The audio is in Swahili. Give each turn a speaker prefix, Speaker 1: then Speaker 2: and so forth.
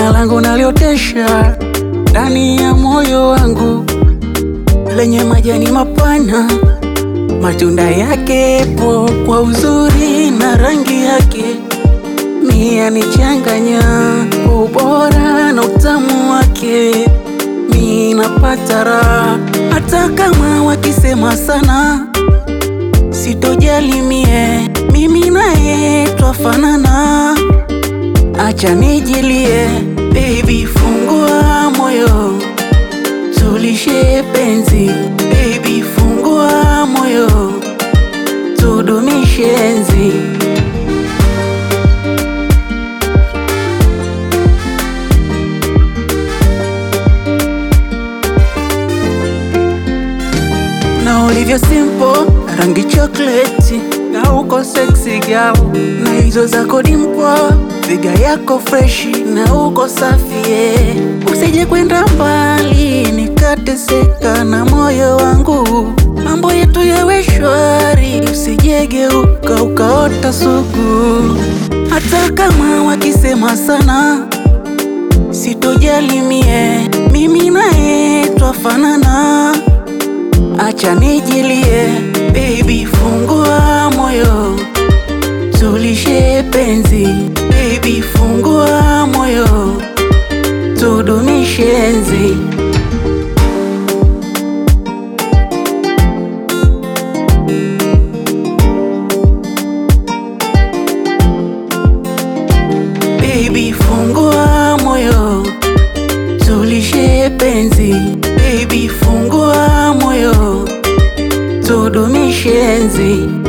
Speaker 1: jina langu naliotesha ndani ya moyo wangu, lenye majani mapana, matunda yake po kwa uzuri na rangi yake, mia nichanganya kwa ubora na utamu wake, mi napata raha hata kama wakisema sana, sitojali mie, mimi naye twafanana. Acha nijilie, baby, fungua moyo, tulishe penzi, baby, fungua moyo, tudumishe enzi. Na ulivyo simple, rangi chocolate, na uko sexy girl, na hizo zako dimpo, figa yako freshi, na uko safi yeah. Usije kwenda mbali, nikateseka na moyo wangu, mambo yetu yawe shwari, usijegeuka ukaota sugu, hata kama wakisema sana sitojali mie, mimi naye twafanana. Acha nijilie, baby, fungua moyo, tulishe penzi, baby, fungua moyo, tudumishe enzi. Baby, fungua moyo, tulishe penzi, baby, fungua moyo, tudumishe enzi.